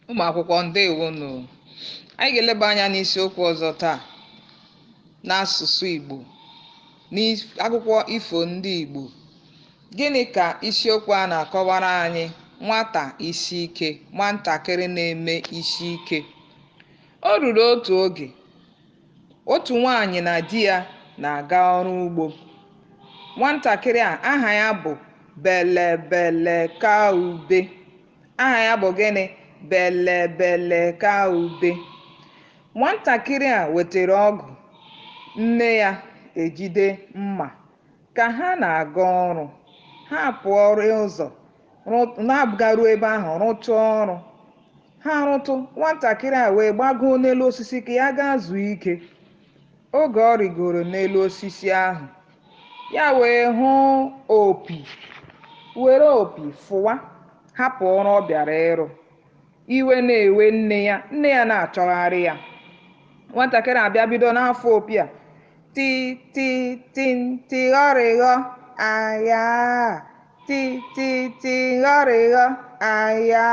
ụmụ akwụkwọ ndewonu anyị ga-eleba anya n'isiokwu ọzọ taa n'asụsụ Igbo n'akwụkwọ ifo ndị Igbo gịnị ka isiokwu a na-akọwara anyị nwata isi ike nwatakịrị na-eme isi ike o ruru otu oge otu nwaanyị na di ya na-aga ọrụ ugbo nwatakịrị a aha ya bụ Belebelekaube aha ya bụ gịnị Belebelekaube nwatakịrị a wetara ọgụ nne ya ejide mma ka ha na-aga ọrụ ha pụọ ụzọ na-agaruo ebe ahụ rụtụ ọrụ ha rụtụ nwatakịrị a wee gbagoo n'elu osisi ka ya gaa zuo ike oge ọ rigoro n'elu osisi ahụ ya wee hụ opi were opi fụwa hapụ ọrụ ọ bịara ịrụ iwe na-ewe nne ya nne ya na-achọgharị ya nwatakịrị abịa bido n'afọ opi a ti ti ti ntịghọrịghọ aya ti ti ntịghọrịghọ aya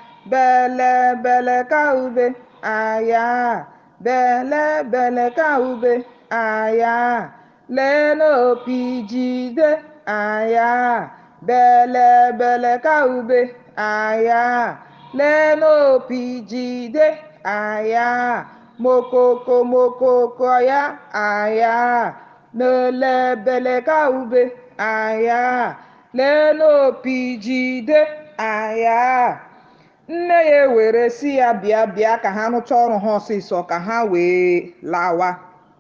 Belebelekaube aya Belebelekaube aya lee n'opi jide aya Belebelekaube aya lee n'opi jide aya mokoko mokoko ya aya Belebelekaube aya lee n'opi jide aya nne ya ewere si ya bịa bịa ka ha rụchaa ọrụ ha ọsịsọ ka ha wee lawa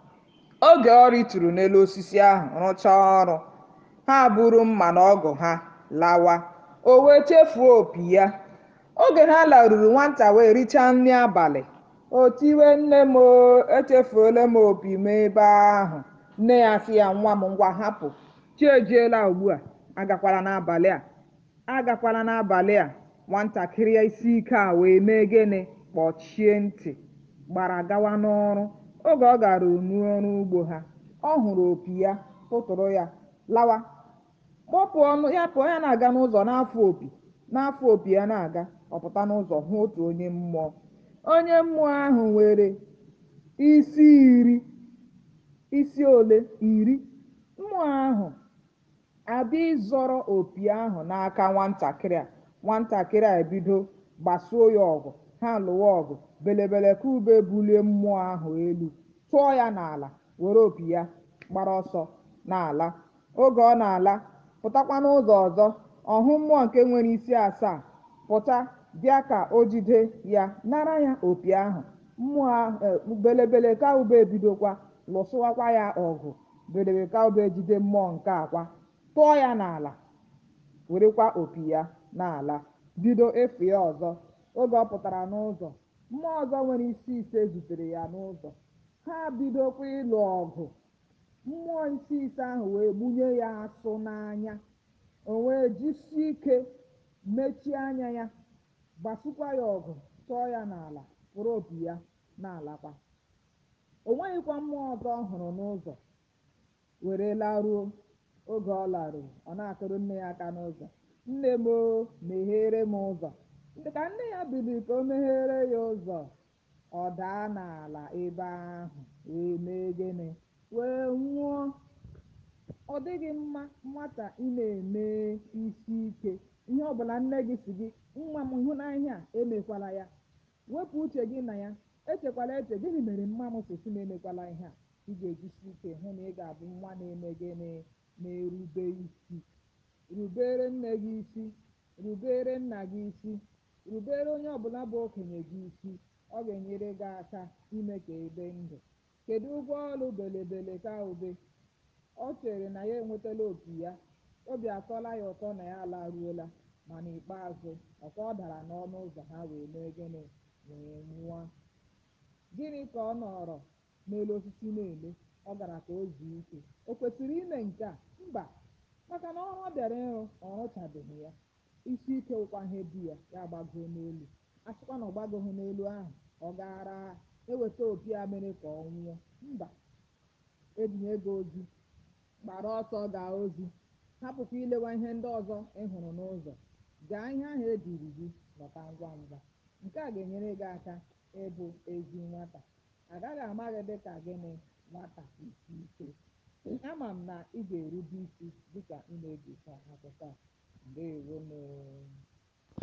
oge ọ rịturu n'elu osisi ahụ rụchaa ọrụ ha buru mma na ọgụ ha lawa o wee chefuo opi ya oge ha laruru nwata wee richaa nri abalị o tiwe nne m echefuola m opi m ebe ahụ nne ya sị ya nwa m ngwa hapụ chi ejiela ugbu a agakwala n'abalị a agakwala n'abalị a nwatakịrị isi ike a wee mee gịnị kpọchie ntị gbara gawa n'ọrụ oge ọ gara n'ọrụ ugbo ha ọ hụrụ opi ya tụtụrụ ya lawa kpọpụ ọnụ ya pụọ ya na-aga n'ụzọ n'afọ opi n'afọ opi ya na-aga ọpụta n'ụzọ hụ otu onye mmụọ onye mmụọ ahụ nwere isi iri isi ole iri mmụọ ahụ abịa ịzọrọ opi ahụ n'aka nwatakịrị a nwatakịrị a ebido gbasuo ya ọgụ ha lụwa ọgụ Belebelekaube bulie mmụọ ahụ elu tụọ ya n'ala were opi ya gbara ọsọ n'ala oge ọ na-ala pụtakwa n'ụzọ ọzọ ọhụ mmụọ nke nwere isi asaa pụta bịa ka o jide ya nara ya opi ahụ mmụọ Belebelekaube ebidokwa lụsụwakwa ya ọgụ Belebelekaube jide mmụọ nke akwa tụọ ya n'ala werekwa opi ya n'ala bido efu ya ọzọ oge ọ pụtara n'ụzọ mmụọ ọzọ nwere isi ise zutere ya n'ụzọ ha bidokwa ịlụ ọgụ mmụọ isi ise ahụ wee gbunye ya asụ n'anya o wee jisie ike mechie anya ya gbasukwa ya ọgụ tụọ ya n'ala were opi ya na-alakwa o nweghịkwa mmụọ ọzọ ọ hụrụ n'ụzọ were laruo oge ọ laruru ọ na-akụrụ nne ya aka n'ụzọ nne m meghere m ụzọ ka nne ya biliri ka o meghere ya ụzọ ọ daa n'ala ebe ahụ wee mee gịnị wee nwụọ ọ dịghị mma nwata ị na-eme isi ike ihe ọbụla nne gị si gị nwa m hụ n'ihe a emekwala ya wepụ uche gị na ya echekwala eche gịnị mere mma m si si na-emekwala ihe a ị ga-ejisi ike hụ na ị ga-abụ nwa na-eme gịnị na-erube isi rubere nne gị isi rubere nna gị isi rubere onye ọbụla bụ okenye gị isi ọ ga-enyere gị aka ime ka ebe ndụ kedu ụgwọ ọrụ Belebelekaube ọ chere na ya enwetala opi ya obi atọla ya ụtọ na ya alaruola ma n'ikpeazụ ọkwa ọ dara n'ọnụ ụzọ ha wee mee gịnị wee nwụọ gịnị ka ọ nọrọ n'elu osisi na-eme ọ gara ka o zuo ike o kwesịrị ime nke a mba maka na ọrụ ọ bịara ịrụ ọ rụchabeghị ya isi ike ụkwa ihe di ya ya gbagoo n'elu asịkwa na ọ gbagoghị n'elu ahụ ọ gara eweta opi a mere ka ọ nwụọ mba ebinye gị ozi gbara ọsọ gaa ozi hapụkwa ilewa ihe ndị ọzọ ị hụrụ n'ụzọ gaa ihe ahụ ediri gị lọta ngwa ngwa nke a ga-enyere gị aka ịbụ ezi nwata agaghị ama gị dịka gịnị nwata isi ike ama m na ị ga-erube isi dịka ị na-egekwa akụkọ a ndewonụ